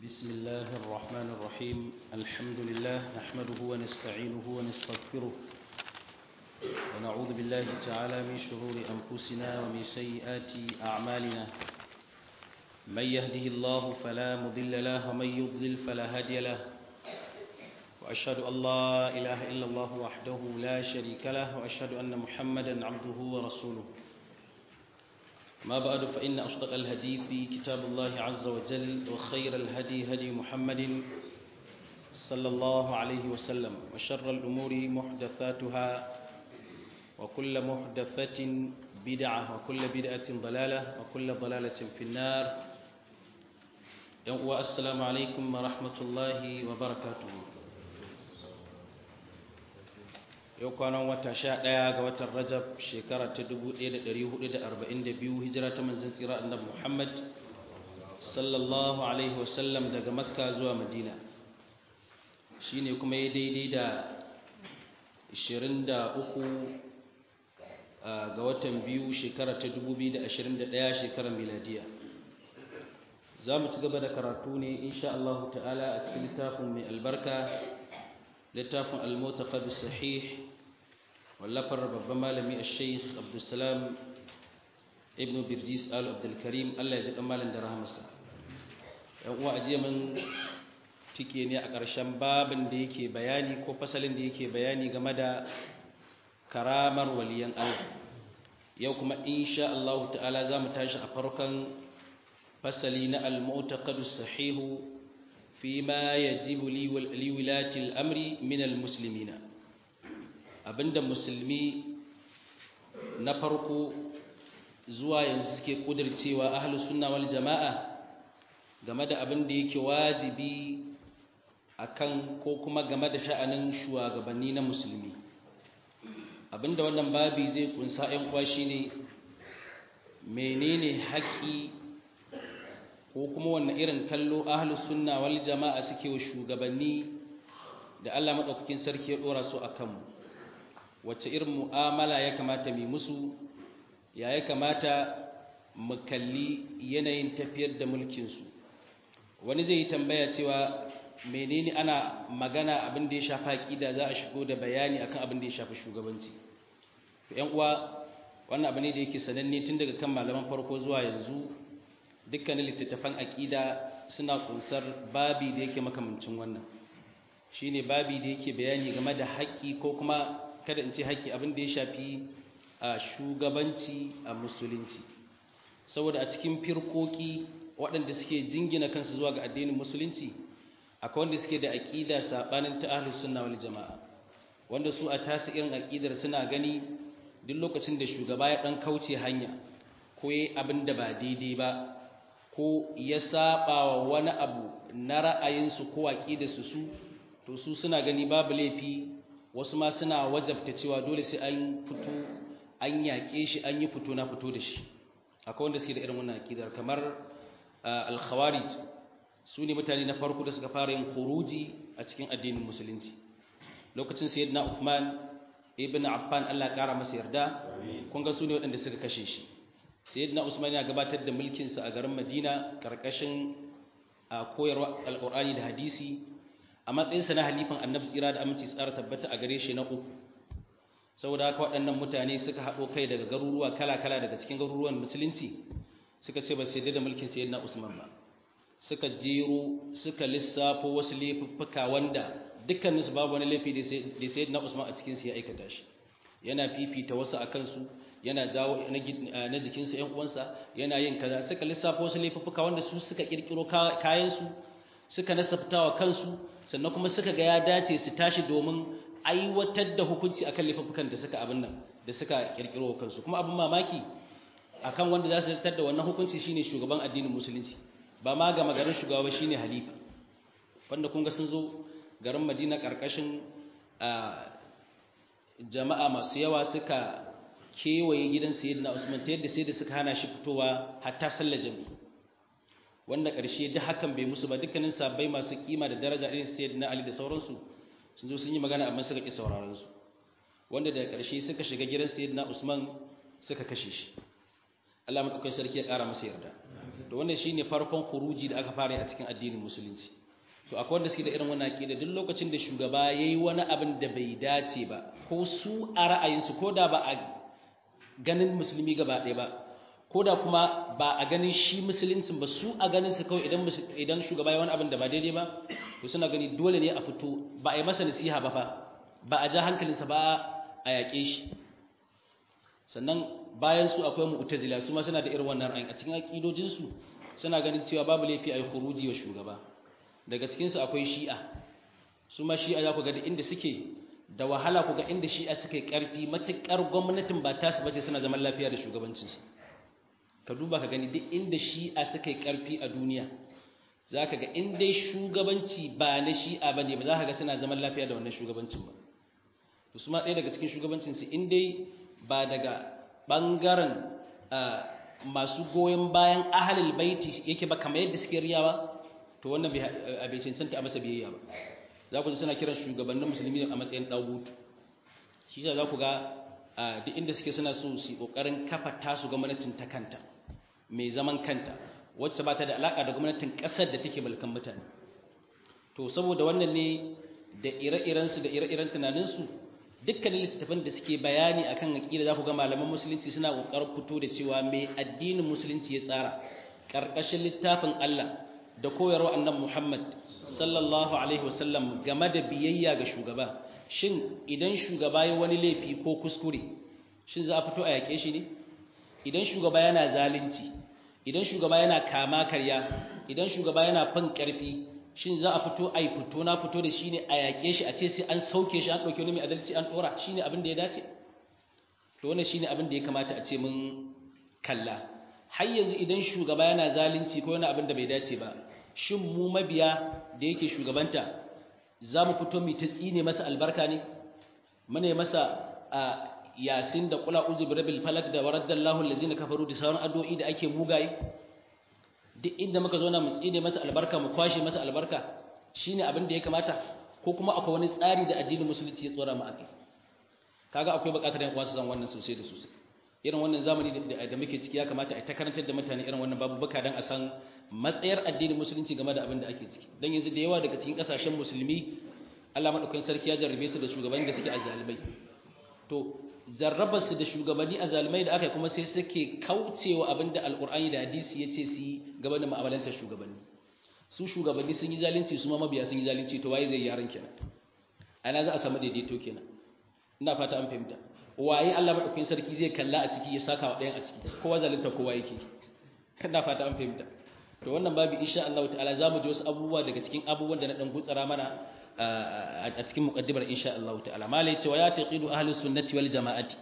بسم الله الرحمن الرحيم الحمد لله نحمده ونستعينه ونستغفره ونعوذ بالله تعالى من شرور أنفسنا ومن سيئات أعمالنا من يهده الله فلا مضل له ومن يضلل فلا هادي له وأشهد أن لا إله إلا الله وحده لا شريك له وأشهد أن محمدا عبده ورسوله ما بعد فإن أصدق الهدي في كتاب الله عز وجل وخير الهدي هدي محمد صلى الله عليه وسلم وشر الأمور محدثاتها وكل محدثة بدعة وكل بدعة ضلالة وكل ضلالة في النار السلام عليكم ورحمة الله وبركاته yau kwanan wata sha ɗaya ga watan rajab shekara ta 1442 hijira ta manzan tsira annabi muhammad sallallahu alaihi wasallam daga makka zuwa madina shi ne kuma ya daidai da 23 ga watan biyu shekara ta 2021 shekarar miladiya za mu ci gaba da karatu ne insha Allah ta'ala a cikin littafin mai albarka littafin al-mutaqad sahih wallafar babban malami al-sheikh abdulsalam ibn birjis al-abdulkarim Allah ya ji dan malam da rahamarsa yan uwa ajiya mun tike ne a ƙarshen babin da yake bayani ko fasalin da yake bayani game da karamar waliyan Allah yau kuma insha Allah ta'ala za mu tashi a farkon fasali na al-mutaqad sahih فيما يجب لولاة الأمر من المسلمين abinda musulmi na farko zuwa yanzu suke kudircewa ahlus sunna wal jama'a game da abin da yake wajibi akan ko kuma game da sha'anin shugabanni na musulmi abinda wannan babi zai kunsa ɗan kwa shine menene haƙƙi ko kuma wanne irin kallo ahlus sunna wal jama'a suke wa shugabanni da Allah madaukakin sarki ya dora su akan mu wacce irin mu'amala ya kamata mu musu ya ya kamata mu kalli yanayin tafiyar da mulkin su wani zai yi tambaya cewa menene ana magana abin da ya shafa aqida za a shigo da bayani akan abin da ya shafi shugabanci to ƴan uwa wannan abu ne da yake sananne tun daga kan malaman farko zuwa yanzu dukkanin littattafan aƙida suna kunsar babi da yake makamancin wannan shine babi da yake bayani game da haƙƙi ko kuma kada in ce haƙƙi abin da ya shafi a shugabanci a musulunci saboda a cikin firkoki waɗanda suke jingina kansu zuwa ga addinin musulunci akwai wanda suke da aƙida saɓanin ta ahlus sunna wal jama'a wanda su a tasu irin aƙidar suna gani duk lokacin da shugaba ya ɗan kauce hanya ko yayi abin da ba daidai ba ko ya saba wa wani abu na ra'ayinsu ko aƙidarsu su to su suna gani babu laifi wasu ma suna wajabta cewa dole sai an fito an yaƙe shi an yi fito na fito da shi akwai wanda suke da irin wannan aƙidar kamar al-khawarij su ne mutane na farko da suka fara yin khuruji a cikin addinin musulunci lokacin sayyidina Uthman ibn Affan Allah ya kara masa yarda kun ga su ne waɗanda suka kashe shi sayyidina usman ya gabatar da mulkinsa a garin madina karkashin koyarwa alqur'ani da hadisi a matsayinsa na halifan annabi tsira da aminci tsara tabbata a gare shi na uku saboda haka waɗannan mutane suka haɗo kai daga garuruwa kala-kala daga cikin garuruwan musulunci suka ce ba su yadda da mulkin sayyidina usman ba suka jero suka lissafo wasu laifuffuka wanda dukkaninsu babu wani laifi da sayyidina usman a cikinsu ya aikata shi yana fifita wasu a kansu yana jawo na jikinsa ‘yan uwansa yana yin kaza suka lissafa wasu laifuffuka wanda su suka ƙirƙiro kayansu suka nasabtawa kansu sannan kuma suka ga ya dace su tashi domin aiwatar da hukunci akan laifuffukan da suka abin nan da suka ƙirƙiro kansu kuma abin mamaki akan wanda za su zartar da wannan hukunci shine shugaban addinin musulunci ba ma ga magarin shugaba shine halifa wanda kun ga sun zo garin madina ƙarƙashin jama'a masu yawa suka kewaye gidan sayyidina Usman ta yadda sai da suka hana shi fitowa hatta sallar jami'i wanda ƙarshe duk hakan bai musu ba dukkanin sabbai masu kima da daraja irin sayyidina Ali da sauransu sun zo sun yi magana amma suka ki sauraron su wanda daga ƙarshe suka shiga gidan sayyidina Usman suka kashe shi Allah madaukakin sarki ya ƙara masa yarda to wannan shine farkon khuruji da aka fara a cikin addinin musulunci to akwai wanda suke da irin wannan aqida duk lokacin da shugaba yayi wani abin da bai dace ba ko su a ra'ayinsu ko da ba a ganin musulmi gaba ɗaya ba ko da kuma ba a ganin shi musuluncin ba su a ganin su kawai idan idan shugaba ya wani abin da ba daidai ba to suna gani dole ne a fito ba a yi masa nasiha ba fa ba a ja hankalinsa ba a yaƙe shi sannan bayan su akwai mu'tazila su ma suna da irin wannan ra'ayin a cikin aqidojin su suna ganin cewa babu laifi a yi khuruji wa shugaba daga cikin su akwai shi'a su ma shi'a za ku ga da inda suke da wahala ku ga inda shi'a suka yi karfi matukar gwamnatin ba tasu bace suna zaman lafiya da shugabancinsu ka duba ka gani duk inda shi'a suka yi ƙarfi a duniya za ka ga in dai shugabanci ba na shi'a ba ne ba za ka ga suna zaman lafiya da wannan shugabancin ba to su ma ɗaya daga cikin shugabancinsu in dai ba daga ɓangaren masu goyon bayan ahalil baiti yake ba kamar yadda suke riyawa to wannan bai cancanta a masa biyayya ba za ku ji suna kiran shugabannin musulmi a matsayin ɗagutu shi za ku ga duk inda suke suna so su yi ƙoƙarin kafa tasu gwamnatin ta kanta mai zaman kanta wacce ba ta da alaƙa da gwamnatin ƙasar da take mulkan mutane to saboda wannan ne da ire-irensu da ire-iren tunaninsu dukkanin littattafan da suke bayani akan aƙida za ku ga malaman musulunci suna ƙoƙarin fito da cewa mai addinin musulunci ya tsara ƙarƙashin littafin Allah da koyarwa annabi Muhammad sallallahu alaihi wasallam game da biyayya ga shugaba shin idan shugaba ya wani laifi ko kuskure shin za a fito a yaƙe shi ne idan shugaba yana zalunci idan shugaba yana kama karya idan shugaba yana fin ƙarfi shin za a fito a yi fito na fito da shi ne a yaƙe shi a ce sai an sauke shi an ɗauki wani mai adalci an ɗora shi ne abin da ya dace to wannan shi ne abin da ya kamata a ce mun kalla har yanzu idan shugaba yana zalunci ko yana abin da bai dace ba shin mu mabiya da yake shugabanta za mu fito mu ta tsine masa albarka ne mune masa a yasin da kula uzu bi rabbil falak da waraddallahu allazina kafaru da sauran addu'o'i da ake mugaye duk inda muka zo na mu tsine masa albarka mu kwashe masa albarka shine abin da ya kamata ko kuma akwai wani tsari da addinin musulunci ya tsora mu akai kaga akwai buƙatar yan uwa su san wannan sosai da sosai irin wannan zamani da muke ciki ya kamata a ta karantar da mutane irin wannan babu baka dan a san matsayar addinin musulunci game da abin da ake ciki dan yanzu da yawa daga cikin kasashen musulmi Allah madaukakin sarki ya jarrabe su da shugabanni da suke azalimai to jarrabar su da shugabanni azalimai da aka kuma sai suke kaucewa abin da alqur'ani da hadisi yace su yi game da mu'amalantar shugabanni su shugabanni sun yi zalunci su ma mabiya sun yi zalunci to waye zai yi yaran kenan ana za a samu daidaito kenan ina fata an fahimta waye Allah madaukakin sarki zai kalla a ciki ya saka wa ɗayan a ciki kowa zalunta kowa yake ina fata an fahimta to wannan babu insha Allah ta'ala zamu ji wasu abubuwa daga cikin abubuwan da na dan gutsara mana a cikin muqaddimar insha Allah ta'ala malai cewa ya taqidu ahlus sunnati wal jama'ati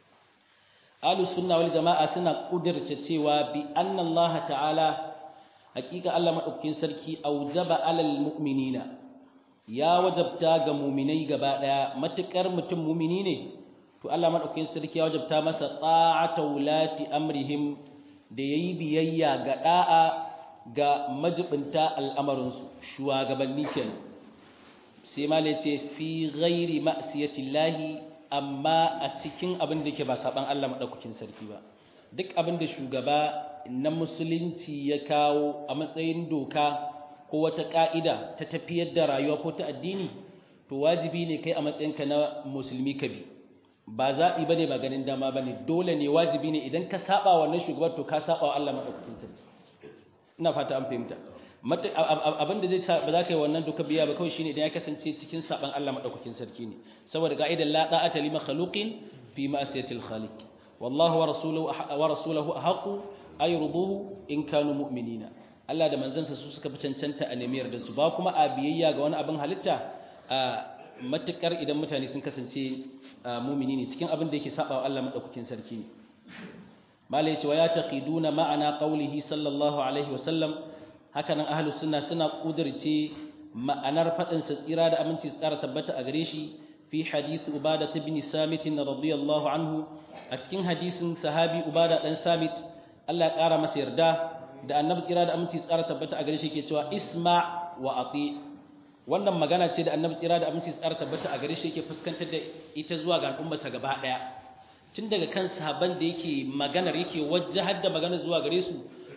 ahlus sunna wal jama'a suna kudirce cewa bi anna Allah ta'ala hakika Allah madaukakin sarki aujaba alal mu'minina ya wajabta ga mu'minai gaba daya matukar mutum mu'mini ne to Allah madaukakin sarki ya wajabta masa ta'ata wulati amrihim da yayi biyayya ga da'a ga majibinta al'amarinsu shugabanni kenan sai ma ce fi ghairi ma'siyatillahi amma a cikin abin da ke ba saban Allah madaukakin sarki ba duk abin da shugaba na musulunci ya kawo a matsayin doka ko wata ka'ida ta tafiyar da rayuwa ko ta addini to wajibi ne kai a matsayinka na musulmi ka bi ba zaɓi bane ba ganin dama bane dole ne wajibi ne idan ka saba wannan shugaban to ka saba wa Allah madaukakin sarki ina fata an fahimta abin da zai sa ba za ka yi wannan duka biya ba kawai shine idan ya kasance cikin saban Allah madaukakin sarki ne saboda ka'idar la da'ata li makhluqin fi ma'siyatil khaliq wallahu wa rasuluhu wa rasuluhu ahqu ay ruduhu in kanu mu'minina Allah da manzansa su suka fi cancanta a nemiyar da su ba kuma a biyayya ga wani abin halitta a matukar idan mutane sun kasance mumini ne cikin abin da yake saba wa Allah madaukakin sarki ne malai cewa ya taqiduna ma'ana qaulihi sallallahu alaihi wasallam hakanan ahlus sunna suna kudirce ma'anar fadin sa tsira da aminci tsara tabbata a gare shi fi hadith ubada ibn samit radiyallahu anhu a cikin hadisin sahabi ubada dan samit Allah ya kara masa yarda da annabi tsira da aminci tsara tabbata a gare shi yake cewa isma wa ati wannan magana ce da annabi tsira da aminci tsara tabbata a gare shi yake fuskantar da ita zuwa ga al'ummarsa gaba daya tun daga kan sahaban da yake maganar yake wajahar da magana zuwa gare su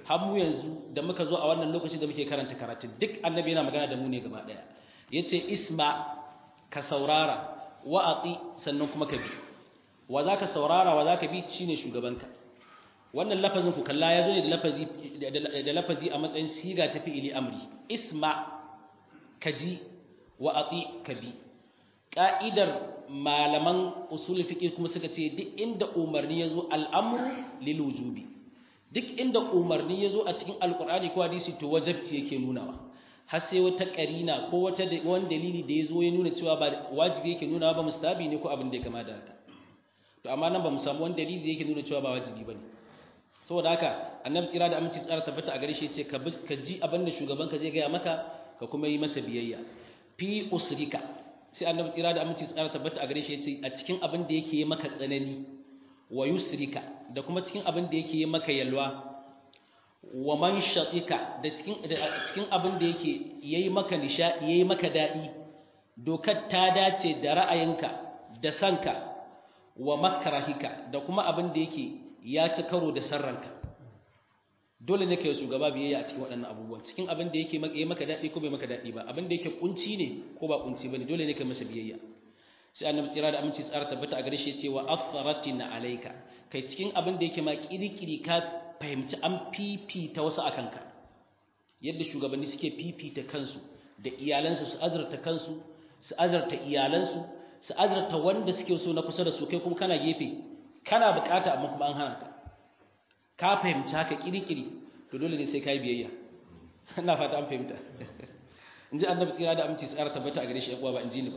har mu yanzu da muka zo a wannan lokaci da muke karanta karatu duk annabi yana magana da mu ne gaba daya yace isma ka saurara wa ati sannan kuma ka bi wa zaka saurara wa zaka bi shine shugabanka wannan lafazin ku kalla ya zo ne da lafazi da lafazi a matsayin siga ta fi'ili amri isma kaji wa ati ka bi ka'idar malaman usul fiqh kuma suka ce duk inda umarni yazo al'amru lil wujubi duk inda umarni yazo a cikin alqur'ani ko hadisi to wajibci yake nunawa har sai wata karina ko wata wani dalili da yazo ya nuna cewa ba wajibi yake nunawa ba mustabi ne ko abin da ya kama da haka to amma nan ba mu samu wani dalili da yake nuna cewa ba wajibi bane saboda haka annabi tsira da aminci tsara tabbata a gare shi yace ka ka ji abin da shugaban ka zai gaya maka ka kuma yi masa biyayya fi usrika sai annabi tsira da aminci tsara tabbata a gare shi yace a cikin abin da yake yi maka tsanani wa yusrika da kuma cikin abin da yake yi maka yalwa wa man shatika da cikin da cikin abin da yake yayi maka nishadi yayi maka dadi dokar ta dace da ra'ayinka da sanka wa makrahika da kuma abin da yake ya ci karo da sarranka dole ne ka yi shugaba biyayya a cikin waɗannan abubuwan cikin abin da yake yi maka daɗi ko bai maka daɗi ba abin da yake kunci ne ko ba kunci ba ne dole ne ka masa biyayya sai annabi tsira da aminci tsara tabbata a gare shi cewa atharatina alayka kai cikin abin da yake ma kirikiri ka fahimci an fifita wasu a kanka yadda shugabanni suke fifita kansu da iyalansu su azurta kansu su azurta iyalansu su azurta wanda suke so na kusa da su kai kuma kana gefe kana bukata amma kuma an hana ka ka fahimci haka kirikiri to dole ne sai ka yi biyayya ina fata an fahimta in ji annabi tsira da aminci tsara tabbata a gare shi yakuwa ba in ji ni ba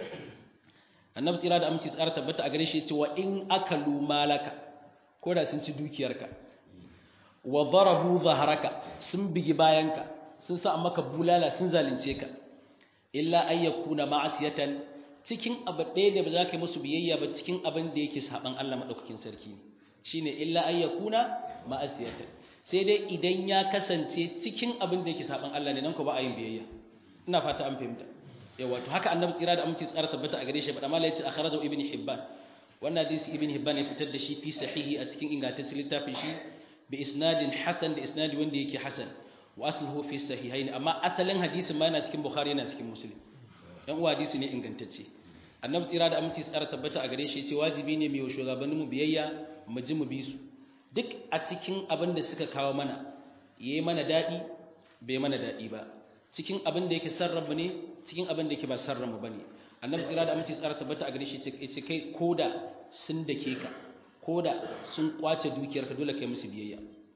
annabi tsira da aminci tsara tabbata a gare shi ya ce wa in akalu malaka ko da sun ci dukiyarka wa darabu zaharaka sun bigi bayanka sun sa maka bulala sun zalunce ka illa ay yakuna ma'asiyatan cikin abu ɗaya da ba za ka yi musu biyayya ba cikin abin da yake saban Allah madaukakin sarki shine illa ay yakuna ma'asiyatan sai dai idan ya kasance cikin abin da yake saban Allah ne nan ko ba a yin biyayya ina fata an fahimta yawa to haka annabi tsira da aminci tsara tabbata a gare shi ba amma yace akhrajahu ibn hibban wannan hadisi ibn hibban ya fitar da shi fi sahihi a cikin ingantaccen littafin shi bi isnadin hasan da isnadi wanda yake hasan wa asluhu fi sahihain amma asalin hadisin ma yana cikin bukhari yana cikin muslim dan uwa hadisi ne ingantacce annabi tsira da aminci tsara tabbata a gare shi yace wajibi ne mai shugabannin mu biyayya mu ji mu bi su duk a cikin abin da suka kawo mana yayi mana dadi bai mana dadi ba cikin abin da yake sarrafa ne cikin abin da yake ba sarrafa bane annabi tsira da aminci tsara tabbata a gare shi yace kai koda sun dake ka koda sun kwace dukiyarka dole kai musu biyayya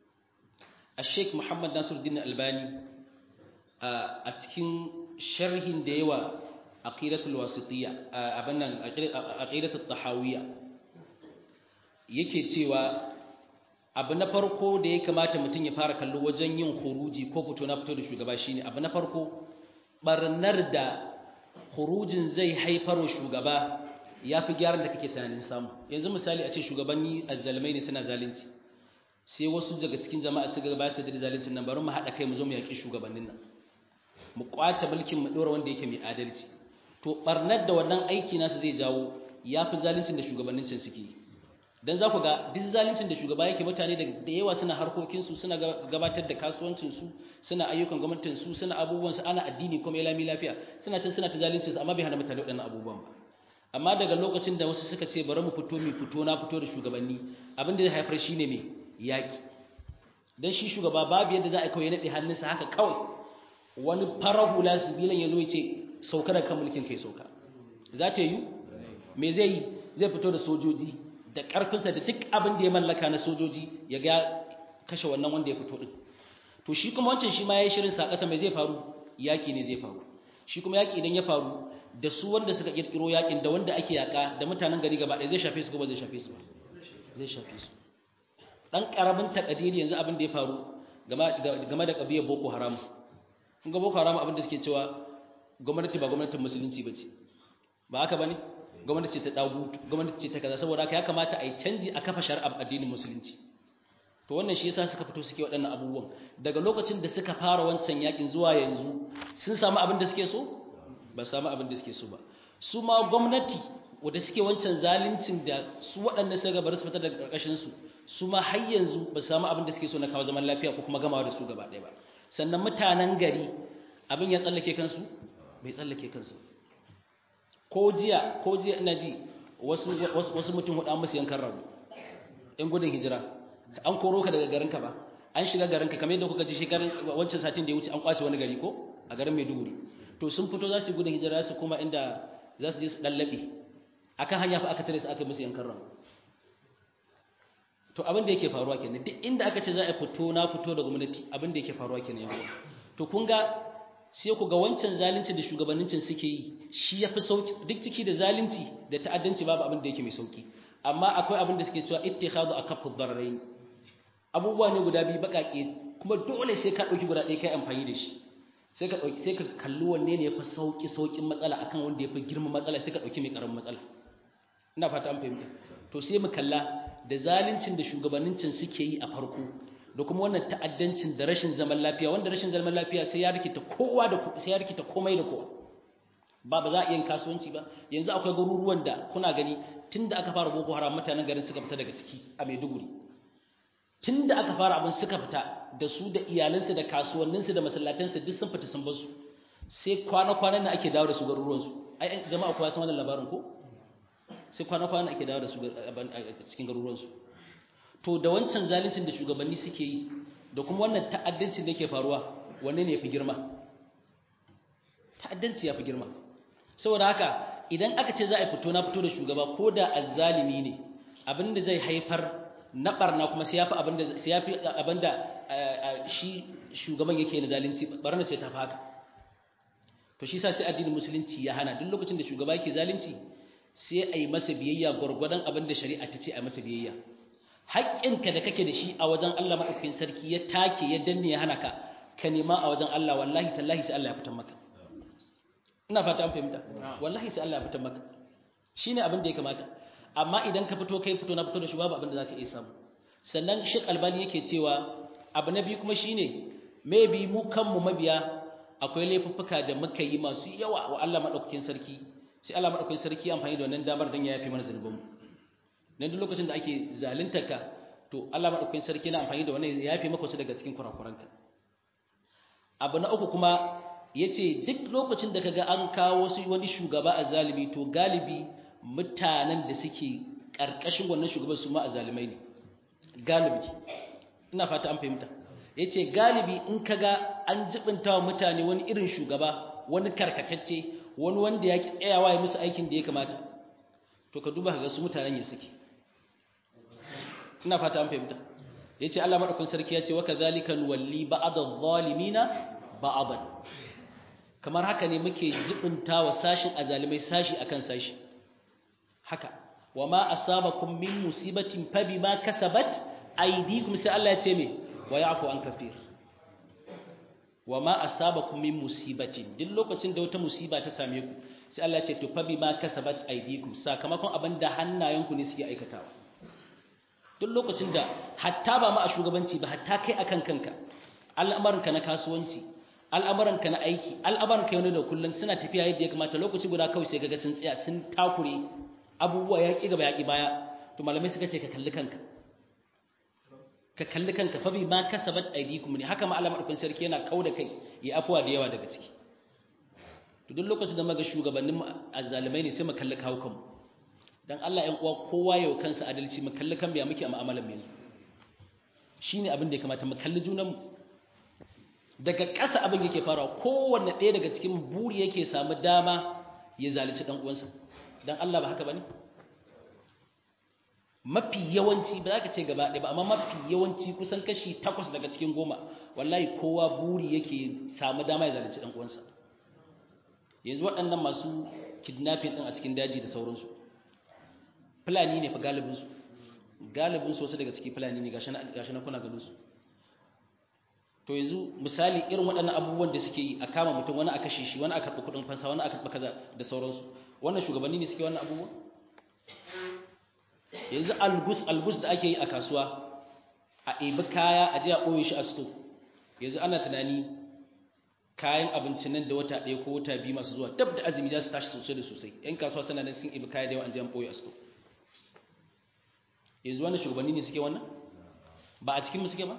Sheikh Muhammad Nasiruddin Albani a cikin sharhin da yawa aqidatul wasitiyya abin nan aqidatul tahawiyya yake cewa abu na farko da ya kamata mutum ya fara kallo wajen yin huruji ko fito na fito da shugaba shine abu na farko barnar da hurujin zai haifar wa shugaba ya fi gyaran da kake tunanin samu yanzu misali a ce shugabanni azzalmai ne suna zalunci sai wasu daga cikin jama'a su ga ba su da zaluncin nan bari mu haɗa kai mu zo mu yaƙi shugabannin nan mu kwace mulkin mu ɗora wanda yake mai adalci to barnar da wannan aiki nasu zai jawo ya fi zaluncin da shugabannin can suke yi dan za ku ga duk zaluncin da shugaba yake mutane da yawa suna harkokinsu suna gabatar da kasuwancinsu suna ayyukan gwamnatinsu suna abubuwansu ana addini kuma ya lami lafiya suna can suna ta zaluncinsu amma bai hana mutane waɗannan abubuwan ba amma daga lokacin da wasu suka ce bari mu fito mu fito na fito da shugabanni abin da zai haifar shine me yaki dan shi shugaba babu yadda za a kawai naɗe hannunsa haka kawai wani farar hula sibilan ya zo ya ce sauka da kan mulkin kai sauka za ta yi me zai yi zai fito da sojoji da ƙarfinsa da duk abin da ya mallaka na sojoji ya ga kashe wannan wanda ya fito din to shi kuma wancan shi ma ya yi shirin sa ƙasa mai zai faru yaƙi ne zai faru shi kuma yaƙi idan ya faru da su wanda suka ƙirƙiro yaƙin da wanda ake yaƙa da mutanen gari gaba ɗaya zai shafe su ko ba zai shafe su ba zai shafe su ɗan ƙaramin takadiri yanzu abin da ya faru game da ƙabiyar boko haram kun ga boko haram abin da suke cewa gwamnati ba gwamnatin musulunci ba ce ba haka ba ne gwamnati ce ta dagutu gwamnati ce ta kaza saboda haka ya kamata a yi canji a kafa shari'ar addinin musulunci to wannan shi yasa suka fito suke waɗannan abubuwan daga lokacin da suka fara wancan yakin zuwa yanzu sun samu abin da suke so ba samu abin da suke so ba su ma gwamnati wanda suke wancan zaluncin da su waɗannan suka bar su fita daga ƙarƙashin su su ma har yanzu ba su samu abin da suke so na kawo zaman lafiya ko kuma gamawa da su gaba ɗaya ba sannan mutanen gari abin ya tsallake kansu bai tsallake kansu ko jiya ko jiya ina ji wasu wasu mutum hudu an musu yankan rabu in gudun hijira an koro ka daga garinka ba an shiga garinka kamar yadda kuka ji shekarun wancan satin da ya wuce an kwace wani gari ko a garin Maiduguri to sun fito za su yi gudun hijira su kuma inda za su je su dallabe akan hanya fa aka tare su aka musu yankan rabu to abin da yake faruwa kenan duk inda aka ce za a fito na fito da gwamnati abin da yake faruwa kenan yanzu to kun ga sai ku ga wancan zalunci da shugabannincin suke yi shi yafi sauki duk ciki da zalunci da ta'addanci babu abin da yake mai sauki amma akwai abin da suke cewa ittikhadu akafu darrain abubuwa ne guda biyu bakake kuma dole sai ka dauki guda ɗaya kai amfani da shi sai ka dauki sai ka kalli wanne ne yafi sauki saukin matsala akan wanda yafi girman matsala sai ka dauki mai karamin matsala ina fata an fahimta to sai mu kalla da zaluncin da shugabannincin suke yi a farko da kuma wannan ta'addancin da rashin zaman lafiya wanda rashin zaman lafiya sai ya rikita kowa da sai ya rikita komai da kowa ba ba za a yin kasuwanci ba yanzu akwai garuruwan da kuna gani tunda aka fara boko haram mutanen garin suka fita daga ciki a Maiduguri tunda aka fara abin suka fita da su da iyalansu da kasuwanninsu da masallatansu duk sun fita sun bar su sai kwana-kwanan nan ake dawo da su garuruwansu ai jama'a kowa san wannan labarin ko sai kwana-kwana ake dawo da su cikin garuruwansu to da wancan zaluncin da shugabanni suke yi da kuma wannan ta'addancin da yake faruwa wanne ne ya fi girma ta'addanci ya fi girma saboda haka idan aka ce za a fito na fito da shugaba ko da azzalimi ne abinda zai haifar na barna kuma sai yafi abinda sai yafi abinda shi shugaban yake na zalunci barna sai ta fi haka to shi sa sai addinin musulunci ya hana duk lokacin da shugaba yake zalunci sai a yi masa biyayya gwargwadon abin da shari'a ta ce a masa biyayya haƙƙinka da kake da shi a wajen Allah maɗaukakin sarki ya take ya danne ya hana ka ka nema a wajen Allah wallahi tallahi sai Allah ya fitar maka ina fata an fahimta wallahi sai Allah ya fitar maka shine abin da ya kamata amma idan ka fito kai fito na fito da shi babu abin da zaka iya samu sannan Sheikh Albani yake cewa abu na biyu kuma shine maybe mu kanmu mabiya akwai laifuffuka da muka yi masu yawa wa Allah maɗaukakin sarki sai Allah madaukakin sarki amfani da wannan damar dan ya yafe mana zanubanmu dan duk lokacin da ake zaluntarka to Allah madaukakin sarki yana amfani da wannan ya yafe maka wasu daga cikin kurakuranka abu na uku kuma yace duk lokacin da kaga an kawo wasu wani shugaba a zalimi to galibi mutanen da suke karkashin wannan shugaban su ma a zalimai ne galibi ina fata an fahimta yace galibi in kaga an jibinta wa mutane wani irin shugaba wani karkatacce wani wanda ya ki tsayawa ya musu aikin da ya kamata to ka duba ga su mutanen ya suke ina fata an fahimta yace Allah madaukakin sarki yace wa kadhalika nuwalli ba'd adh-dhalimina ba'dan kamar haka ne muke jibinta wa sashin azalimai sashi akan sashi haka wama asabakum min musibatin fabima kasabat aydikum sai Allah yace me wa ya'fu an kafir wa ma asabakum min musibatin duk lokacin da wata musiba ta same ku sai Allah ya ce to fa bima kasabat aydikum sakamakon abin da hannayenku ne suke aikatawa duk lokacin da hatta ba ma a shugabanci ba hatta kai akan kanka al'amuranka na kasuwanci al'amuranka na aiki al'amuranka yau da kullun suna tafiya yadda ya kamata lokaci guda kawai sai kaga sun tsaya sun takure abubuwa ya ki gaba ya ki baya to malamai suka ce ka kalli kanka ka kalli kanka fa bi ma kasabat aydikum ne haka ma Allah madaukakin sarki yana kauda kai ya afuwa da yawa daga ciki to duk lokacin da muga shugabannin azzalimai ne sai mu kalli kawo kanmu dan Allah ɗan uwa kowa yau kansa adalci mu kalli kan biya muke a mu'amalar mu shine abin da ya kamata mu kalli junan mu daga ƙasa abin yake farawa kowanne ɗaya daga cikin buri yake samu dama ya zalunci dan uwansa dan Allah ba haka bane mafi yawanci ba za ka ce gaba ɗaya ba amma mafi yawanci kusan kashi takwas daga cikin goma wallahi kowa buri yake samu dama ya zalunci ɗan uwansa yanzu waɗannan masu kidnapping ɗin a cikin daji da sauransu fulani ne fa galibinsu galibinsu wasu daga ciki fulani ne gashi na kuna ganinsu to yanzu misali irin waɗannan abubuwan da suke yi a kama mutum wani a kashe shi wani a karɓi kuɗin fansa wani a karɓi kaza da sauransu wannan shugabanni ne suke wannan abubuwan yanzu algus algus da ake yi a kasuwa a ɗebi kaya a je a ɓoye shi a sto yanzu ana tunani kayan abincin nan da wata ɗaya ko wata biyu masu zuwa dab da azumi za su tashi sosai da sosai yan kasuwa suna nan sun ɗebi kaya da yawa an je an ɓoye a sto yanzu wannan shugabanni ne suke wannan ba a cikin mu suke ba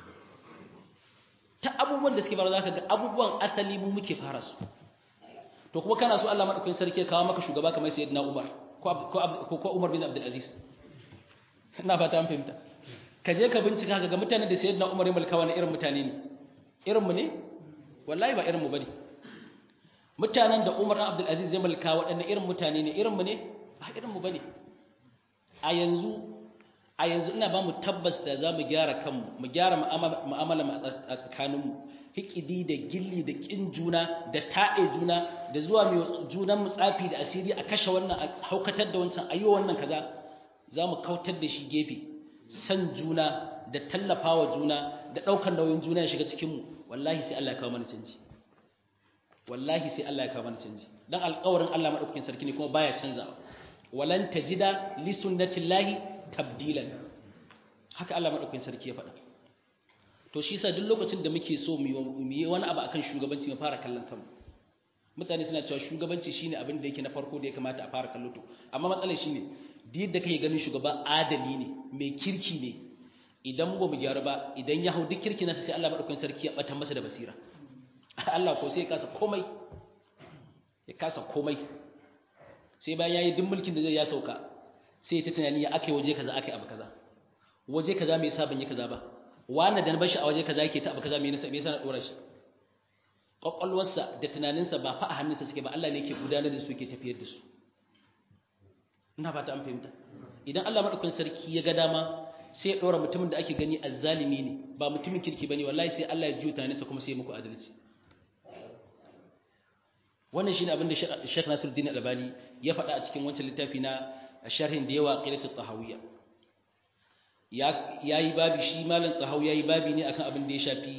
ta abubuwan da suke fara zaka ga abubuwan asali mu muke fara su to kuma kana so Allah madaukakin sarki ya kawo maka shugaba kamar sayyidina Umar ko ko Umar bin Abdul Aziz ina fata an fahimta ka je ka bincika ka ga mutanen da sayyidina Umar ya mulka wani irin mutane ne irin mu ne wallahi ba irin mu bane mutanen da Umar bin Abdul Aziz ya mulka waɗannan irin mutane ne irin mu ne ba irin mu bane a yanzu a yanzu ina ba mu tabbas da za mu gyara kanmu mu gyara mu'amala a tsakaninmu hikidi da gilli da kin juna da taɗe juna da zuwa mai junan tsafi da asiri a kashe wannan a haukatar da wancan ayo wannan kaza za mu kautar da shi gefe san juna da tallafawa juna da ɗaukar nauyin juna ya shiga cikinmu wallahi sai Allah ya kawo mana canji wallahi sai Allah ya kawo mana canji dan alƙawarin Allah madaukakin sarki ne kuma baya canzawa walan tajida li sunnatillahi tabdilan haka Allah madaukakin sarki ya faɗa to shi yasa duk lokacin da muke so mu yi wani abu akan shugabanci mu fara kallon kanmu mutane suna cewa shugabanci shine abin da yake na farko da ya kamata a fara kallo to amma matsalar shine duk yadda kake ganin shugaba adali ne mai kirki ne idan ba mu gyara ba idan ya hau duk kirki nasa sai Allah madaukakin sarki ya bata masa da basira Allah ko sai ya kasa komai ya kasa komai sai bayan yayi duk mulkin da zai ya sauka sai ta tunani ya akai waje kaza akai abu kaza waje kaza me yasa ban yi kaza ba wani da na bashi a waje kaza yake ta abu kaza me yasa me yasa na dora shi kwakwalwarsa da tunaninsa ba fa a hannunsa suke ba Allah ne yake gudanar da su yake tafiyar da su ina fata an fahimta idan Allah madaukakin sarki ya ga dama sai ya dora mutumin da ake gani azzalimi ne ba mutumin kirki bane wallahi sai Allah ya jiyo tunaninsa kuma sai ya muku adalci wannan shine abin da Sheikh Nasiruddin Albani ya faɗa a cikin wancan littafi na sharhin da yawa qilatut tahawiyya ya yayi babi shi malam tahawi yayi babi ne akan abin da ya shafi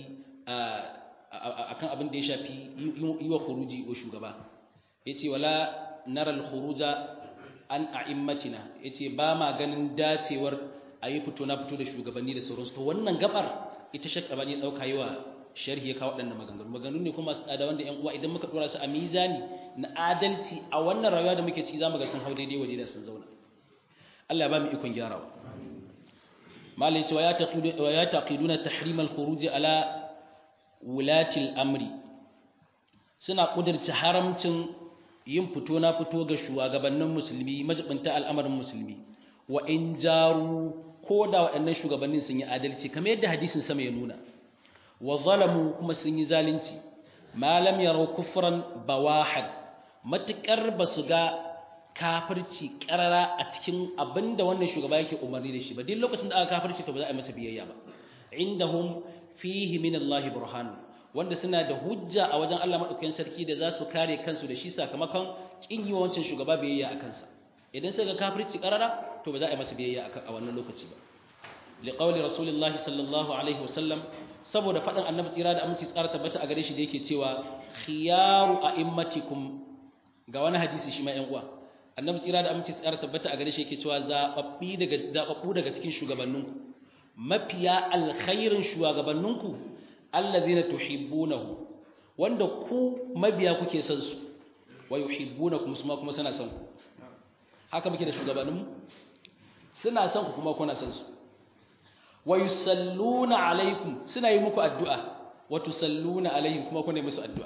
akan abin da ya shafi yi wa khuruji wa shugaba yace wala nara al-khuruja an a'immatina yace ba ma ganin dacewar ayi fito na fito da shugabanni da sauransu to wannan gabar ita Sheikh Albani ya dauka yi wa sharhi ya kawo waɗannan maganganu maganganu ne kuma su tsada wanda ƴan uwa idan muka dora su a mizani na adalci a wannan rayuwa da muke ciki zamu ga sun hau daidai waje da sun zauna Allah ya ba mu ikon gyarawa malai cewa ya taqidu wa ya taqiduna tahrim al-khuruj ala wulati al-amri suna kudirce haramcin yin fito na fito ga shugabannin musulmi majibinta al'amarin musulmi wa in jaru ko da waɗannan shugabannin sun yi adalci kamar yadda hadisin sama ya nuna wa zalamu kuma sun yi zalunci malam yarau kufran bawahad matukar basu ga kafirci karara a cikin abinda wannan shugaba yake umarni da shi ba duk lokacin da aka kafirci to ba za a yi masa biyayya ba indahum fihi min Allah burhan wanda suna da hujja a wajen Allah madaukakin sarki da za su kare kansu da shi sakamakon kin yi wancan shugaba biyayya a kansa idan suka ga kafirci karara to ba za a yi masa biyayya a wannan lokaci ba liqawli rasulillahi sallallahu alaihi wasallam saboda faɗin annabi tsira da aminci tsara tabbata a gare shi da yake cewa khiyaru a'immatikum ga wani hadisi shi ma ƴan uwa annabi tsira da aminci tsara tabbata a gare shi yake cewa zababbi daga zababbu daga cikin shugabanninku mafiya alkhairin shugabanninku allazina tuhibbunahu wanda ku mabiya kuke son su wa yuhibbunakum kuma kuma suna son ku haka muke da shugabanninmu suna son ku kuma kuna son su wa yusalluna alaikum suna yi muku addu'a wa tusalluna alaihim kuma kuna yi musu addu'a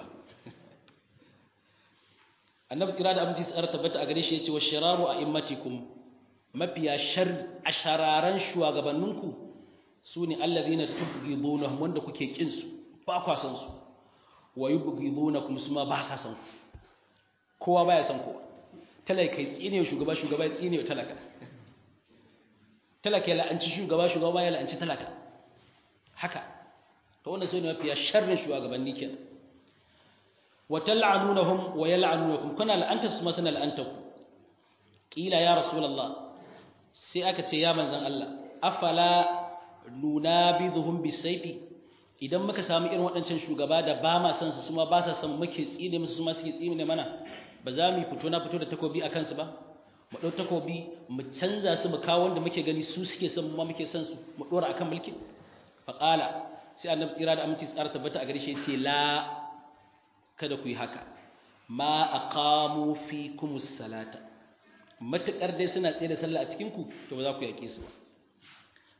annabi tsira da aminci tsara tabbata a gare shi yace wa shararu a'immatikum mafiya shar ashararan shugabanninku sune allazina tubghidunahum wanda kuke kin su ba kwa san su wa yubghidunakum suma ba sa san ku kowa baya san kowa talaka tsine shugaba shugaba tsine talaka talaka ya la'anci shugaba shugaba ya la'anci talaka haka to wannan sai ne mafiya sharrin shugabanni kenan wa tal'anunahum wa yal'anunakum kuna la'anta su ma suna la'anta ku kila ya rasulullah sai aka ce ya manzon Allah afala nunabidhuhum bisayfi idan muka samu irin waɗancan shugaba da ba ma san su su ma ba sa san muke tsine musu su ma suke tsine mana ba za mu fito na fito da takobi a kansu ba mu ɗau takobi mu canza su mu kawo wanda muke gani su suke son mu muke son su mu ɗora akan mulki faƙala sai annabi tsira da aminci tsara tabbata a gare shi ce la kada ku yi haka ma aqamu fikum salata matakar dai suna tsaye da sallah a cikin ku to ba za ku yaƙe su ba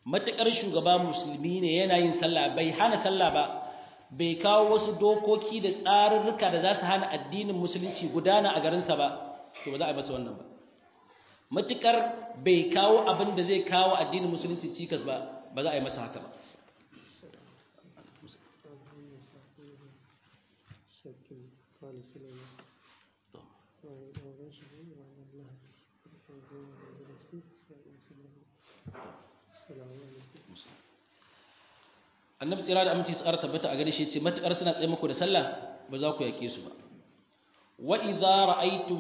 matakar shugaba musulmi ne yana yin sallah bai hana sallah ba bai kawo wasu dokoki da tsarurruka da za su hana addinin musulunci gudana a garinsa ba to ba za a yi masa wannan ba matukar bai kawo abin da zai kawo addinin musulunci cikas ba ba za a yi masa haka ba annabi tsira da aminci tsara tabbata a gare shi ce matukar suna tsaye muku da sallah ba za ku yake su ba wa idza ra'aytum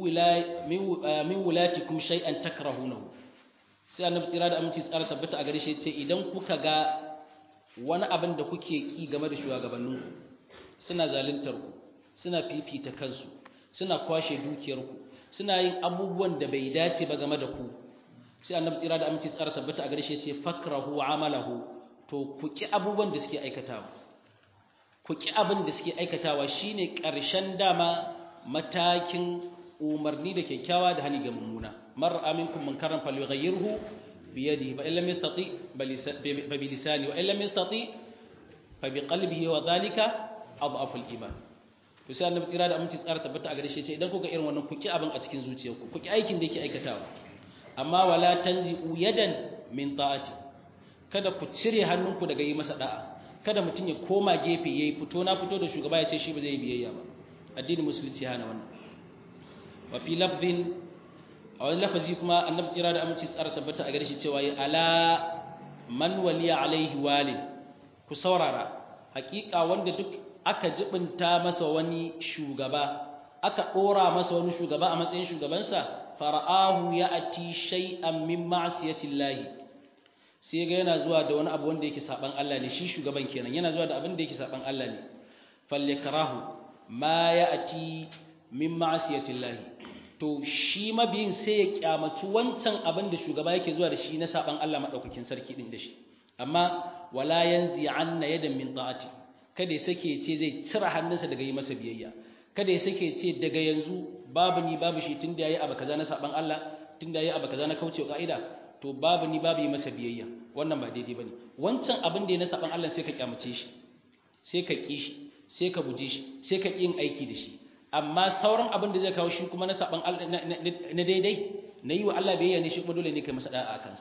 min wulatikum shay'an takrahunahu sai annabi tsira da aminci tsara tabbata a gare shi ce idan kuka ga wani abin da kuke ki game da shugabanninku suna zaluntar ku suna fifita kansu suna kwashe dukiyar ku suna yin abubuwan da bai dace ba game da ku sai annabi tsira da aminci tsara tabbata a gare shi ce fakrahu amalahu to ku ki abubuwan da suke aikatawa ku ki abin da suke aikatawa shine ƙarshen dama matakin umarni da kyakkyawa da hani ga mummuna mar aminkum munkaran falyughayyirhu bi yadihi fa illam yastati fa bi lisani wa illam yastati fa bi qalbihi wa dhalika adhafu al-iman to sai annabi tsira da aminci tsara tabbata a gare shi ce idan kuka irin wannan ku ki abin a cikin zuciyarku ku ki aikin da yake aikatawa amma wala tanzi'u yadan min ta'ati kada ku cire hannunku daga yi masa da'a kada mutum ya koma gefe yayi fito na fito da shugaba ya ce shi ba zai yi biyayya ba addinin musulunci hana wannan wa fi lafzin a wani lafazi kuma annabi tsira da aminci tsara tabbata a gare shi cewa ya ala man waliya alaihi walid ku saurara hakika wanda duk aka jibinta masa wani shugaba aka dora masa wani shugaba a matsayin shugabansa fara'ahu ya ati shay'an min ma'siyatillahi sai ga yana zuwa da wani abu wanda yake saban Allah ne shi shugaban kenan yana zuwa da abin da yake saban Allah ne falyakrahu ma ya'ti min ma'siyatillahi to shi mabiyin sai ya kyamaci wancan abin da shugaba yake zuwa da shi na saban Allah madaukakin sarki din da shi amma wala yanzi anna yadan min ta'ati kada ya sake ce zai cire hannunsa daga yi masa biyayya kada ya sake ce daga yanzu babu ni babu shi tunda yayi abu kaza na saban Allah tunda yayi abu kaza na kaucewa ka'ida to babu ni babu yi masa biyayya wannan ba daidai bane wancan abin da ya na saban Allah sai ka kyamace shi sai ka ki shi sai ka guje shi sai ka yin aiki da shi amma sauran abin da zai kawo shi kuma na saban Allah na daidai na yi wa Allah biyayya ne shi kuma dole ne kai masa da'a a kansa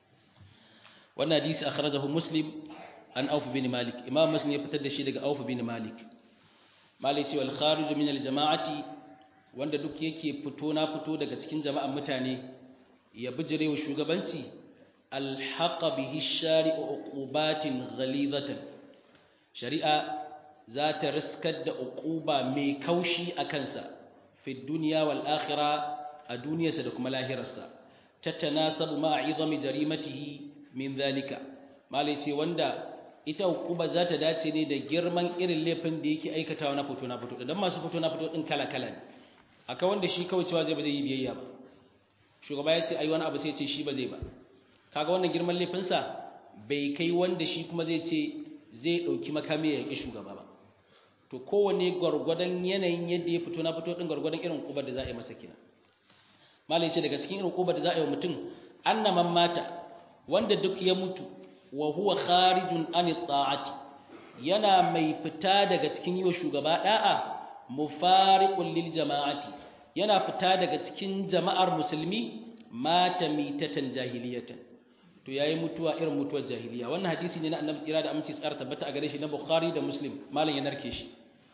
wannan hadisi akhrajahu muslim an auf bin malik imam muslim ya fitar da shi daga auf bin malik malik ce wal kharij min al jama'ati wanda duk yake fito na fito daga cikin jama'an mutane ya bijire wa shugabanci alhaqa bihi shari'u uqubatin ghalidatan shari'a za ta riskar da uquba mai kaushi a kansa fi dunya wal akhirah a duniyarsa da kuma lahirarsa tatanasabu ma'a izami jarimatihi min zalika malai ce wanda ita uquba za ta dace ne da girman irin laifin da yake aikatawa na fito na fito dan masu fito na fito din kala kala ne akwai wanda shi kawai cewa zai ba zai yi biyayya ba shugaba ya ce ai wani abu sai ce shi ba zai ba kaga wannan girman laifinsa bai kai wanda shi kuma zai ce zai ɗauki makami ya yaƙi shugaba ba to kowane gwargwadon yanayin yadda ya fito na fito ɗin gwargwadon irin ƙubar da za a yi masa kina malai ce daga cikin irin ƙubar da za a yi wa mutum annaman mata wanda duk ya mutu wa huwa kharijun an ta'ati yana mai fita daga cikin yi wa shugaba da'a mufariqun lil jama'ati yana fita daga cikin jama'ar musulmi mata mitatan jahiliyatan to yayi mutuwa irin mutuwar jahiliya wannan hadisi ne na annabi tsira da aminci tsara tabbata a gare shi na bukhari da muslim malam ya narke shi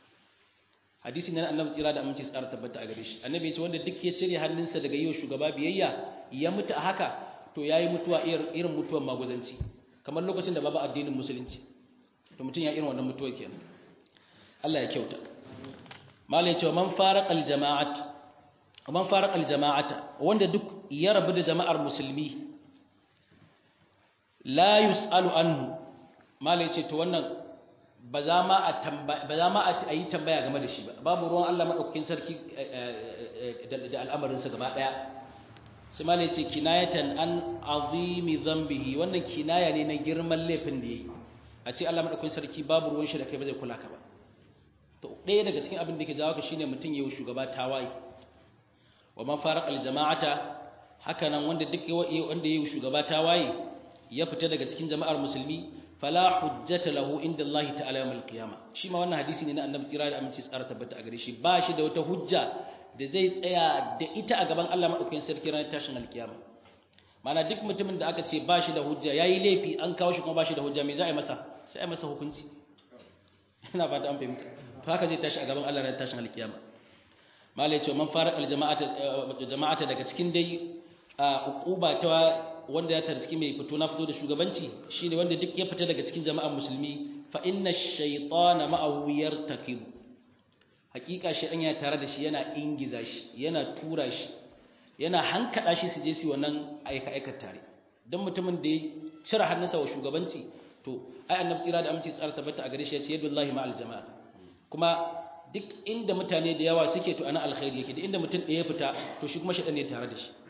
hadisi ne na annabi tsira da aminci tsara tabbata a gare shi annabi ya ce wanda duk ya cire hannunsa daga yiwa shugaba biyayya ya mutu a haka to yayi mutuwa irin mutuwar maguzanci kamar lokacin da babu addinin musulunci to mutum ya irin wannan mutuwa kenan Allah ya kyauta malam ya ce man faraqal jama'at man faraqal jama'ata wanda duk ya rabu da jama'ar musulmi la yus'alu anhu malai ce to wannan ba za ma a tambaya ba za ma a yi tambaya game da shi ba babu ruwan Allah madaukakin sarki da al'amarin sa gaba daya sai malai ce kinayatan an azimi dhanbihi wannan kinaya ne na girman laifin da yayi a ce Allah madaukakin sarki babu ruwan shi da kai ba zai kula ka ba to ɗaya daga cikin abin da ke jawo ka shine mutum yayi shugaba tawaye wa man faraqal jama'ata haka nan wanda duk wanda yayi shugaba tawaye ya fita daga cikin jama'ar musulmi fala hujjata lahu inda Allah ta'ala yawmal qiyama shi ma wannan hadisi ne na annabi tsira da aminci tsara tabbata a gare shi ba shi da wata hujja da zai tsaya da ita a gaban Allah madaukakin sarki ranar tashin alkiyama mana duk mutumin da aka ce ba shi da hujja yayi laifi an kawo shi kuma ba shi da hujja me za a yi masa sai a yi masa hukunci ina fata an fahimta to haka zai tashi a gaban Allah ranar tashin alkiyama mala ya ce man fara aljama'ata jama'ata daga cikin dai uquba ta wanda ya tarci mai fito na fito da shugabanci shine wanda duk ya fita daga cikin jama'ar musulmi fa inna ash-shaytana ma'ahu yartakibu hakika shi ya tare da shi yana ingiza shi yana tura shi yana hankada shi su je su wannan aika aika tare dan mutumin da ya cire hannunsa wa shugabanci to ai annabi tsira da aminci tsara tabbata a gare shi ya ce yadullahi ma'al jama'a kuma duk inda mutane da yawa suke to ana alkhairi yake da inda mutum ɗaya fita to shi kuma shaɗan ne tare da shi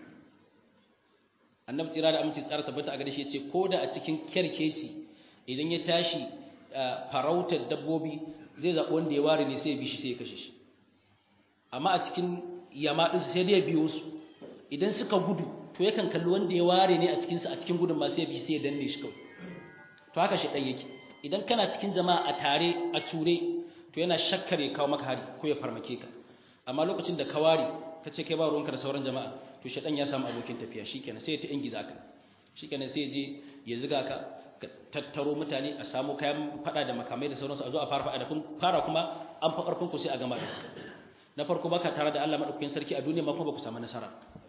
annabi tsira da aminci tsara tabbata a gare shi ya ce ko da a cikin kyarkeci idan ya tashi farautar dabbobi zai zaɓi wanda ya ware ne sai ya bi shi sai ya kashe shi amma a cikin yama ɗinsu sai dai ya biyo su idan suka gudu to yakan kalli wanda ya ware ne a cikinsu a cikin gudun ma sai ya bi sai ya danne shi kawai to haka shaɗan yake idan kana cikin jama'a a tare a ture to yana shakkar ya kawo maka hari ko ya farmake ka amma lokacin da ka ware ka ce kai ba ruwanka da sauran jama'a to shaɗan ya samu abokin tafiya shikenan sai ya ta ingiza ka shikenan sai ya je ya ziga ka ka tattaro mutane a samu kayan fada da makamai da sauransu a zo a fara fada da kun fara kuma an fa karfin ku sai a gama da na farko baka tare da Allah madaukakin sarki a duniya ma kuma ba ku samu nasara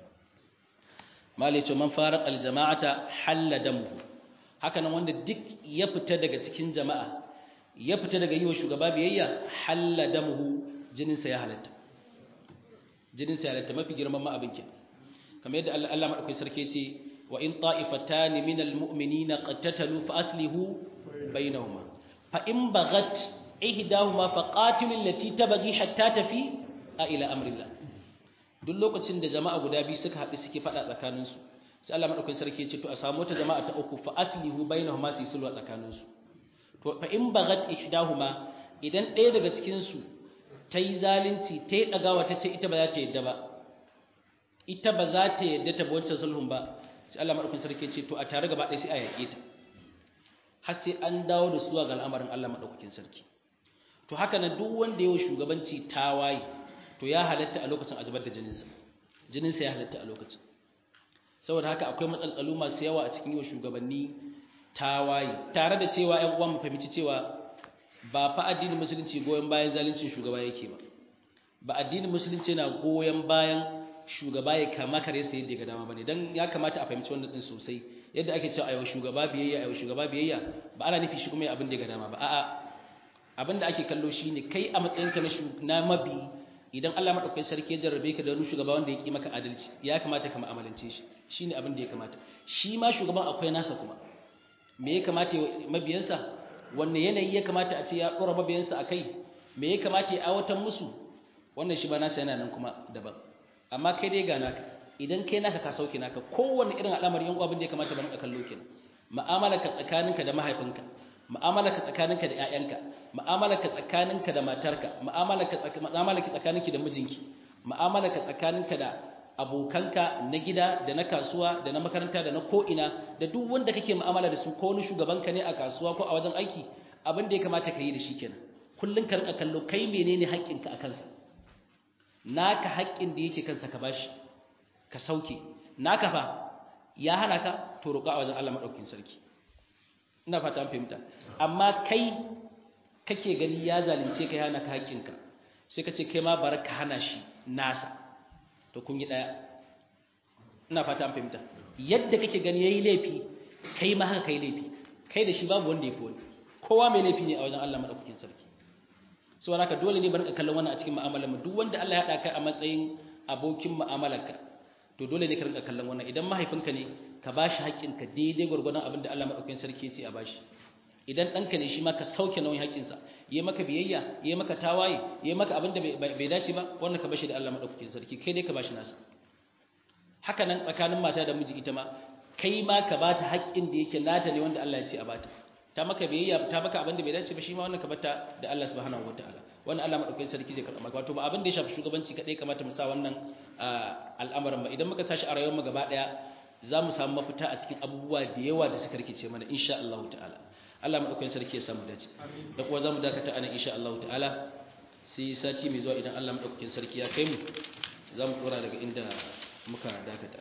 malai ce man fara aljama'ata halla damu haka nan wanda duk ya fita daga cikin jama'a ya fita daga yi wa shugaba biyayya halla damuhu jininsa ya halatta jininsa ya halatta mafi girman ma abin kenan kamar yadda Allah madaukakin sarki ce wa in ta'ifatan min almu'minina qattatalu fa aslihu bainahuma fa in baghat ihdahuma fa qatilu allati tabghi hatta tafi ila amrillah duk lokacin da jama'a guda biyu suka haɗu suke faɗa tsakaninsu sai Allah madaukakin sarki ya ce to a samu wata jama'a ta uku fa aslihu bainahuma su sulhu tsakaninsu to fa in baghat ihdahuma idan ɗaya daga cikin su tayi zalunci tayi dagawa tace ita ba za ta yadda ba ita ba za ta yadda ta wancan sulhun ba sai Allah madaukakin sarki ce to a tare gaba ɗaya sai a yaƙe ta har sai an dawo da su ga al'amarin Allah madaukakin sarki to haka nan duk wanda yayi shugabanci tawaye to ya halatta a lokacin azubar da jininsa jininsa ya halatta a lokacin saboda haka akwai matsaltsalu masu yawa a cikin yau shugabanni tawaye tare da cewa ƴan uwan mu fahimci cewa ba fa addinin musulunci goyen bayan zaluncin shugaba yake ba ba addinin musulunci yana goyen bayan shugaba ya kama kare sai yadda ga dama bane dan ya kamata a fahimci wannan din sosai yadda ake cewa ayo shugaba biyayya ayo shugaba biyayya ba ana nufi shi kuma abin da ga dama ba a'a abin da ake kallo shine kai a matsayinka na na mabi idan Allah madaukakin sarki ya jarrabe ka da wani shugaba wanda ya ki maka adalci ya kamata ka mu'amalance shi shine abin da ya kamata shi ma shugaban akwai nasa kuma me ya kamata mabiyansa wanne yanayi ya kamata a ce ya dora mabiyansa akai me ya kamata ya aiwatar musu wannan shi ba nasa yana nan kuma daban amma kai dai ga naka idan kai naka ka sauke naka kowanne irin al'amari yan abin da ya kamata ba ka kallo kenan mu'amalarka tsakaninka da mahaifinka mu'amalarka tsakaninka da ƴaƴanka mu'amalarka tsakaninka da matarka mu'amalarka mu'amalarka tsakaninki da mijinki mu'amalarka tsakaninka da abokanka na gida da na kasuwa da na makaranta da na ko'ina da duk wanda kake mu'amala da su ko wani shugabanka ne a kasuwa ko a wajen aiki abin da ya kamata ka yi da shi kenan kullun ka rika kallo kai menene haƙƙinka a kansa naka haƙƙin da yake kansa ka bashi ka sauke naka fa ya hana ka to roƙa a wajen Allah madaukakin sarki ina fata an fahimta amma kai kake gani ya zalunce ka hana ka haƙƙinka sai ka ce kai ma bar ka hana shi nasa to kun yi daya ina fata an fahimta yadda kake gani yayi laifi kai ma haka kai laifi kai da shi babu wanda ya fi wani kowa mai laifi ne a wajen Allah madaukakin sarki so haka dole ne bar ka kallon wannan a cikin mu'amalar mu duk wanda Allah ya haɗa ka a matsayin abokin mu'amalarka to dole ne ka rinka kallon wannan idan mahaifinka ne ka bashi haƙƙinka daidai gwargwadon abin da Allah madaukakin sarki ya ce a bashi idan ɗanka ne shi ma ka sauke nauyin haƙƙinsa yi maka biyayya yi maka tawaye yi maka abin da bai dace ba wannan ka bashi da Allah madaukakin sarki kai dai ka bashi nasa haka nan tsakanin mata da miji ita ma kai ma ka bata haƙƙin da yake nata ne wanda Allah ya ce a bata ta maka biyayya ta maka abin da bai dace ba shi ma wannan ka bata da Allah subhanahu wataala wannan Allah madaukakin sarki zai karɓa wato ba abin da ya shafi shugabanci kadai kamata mu sa wannan al'amarin ba idan muka sashi a rayuwar mu gaba daya za mu samu mafita a cikin abubuwa da yawa da suka rikice mana insha Allah ta'ala Allah madaukakin sarki ya samu dace da kuwa zamu dakata anan insha Allah ta'ala sai sati mai zuwa idan Allah madaukakin sarki ya kai mu zamu dora daga inda muka dakata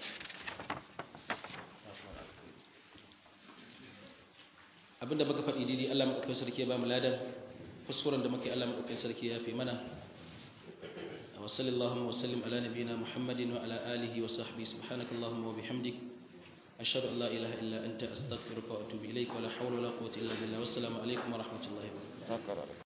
abinda muka faɗi daidai Allah madaukakin sarki ya ba mu ladan kuskuren da muke Allah madaukakin sarki ya fi mana wa sallallahu wa sallim ala nabiyyina Muhammadin wa ala alihi wa sahbihi subhanakallahumma wa bihamdik ashhadu an la ilaha illa anta astaghfiruka wa atubu ilaik wa la hawla wa la quwwata illa billah wassalamu alaikum wa rahmatullahi wa barakatuh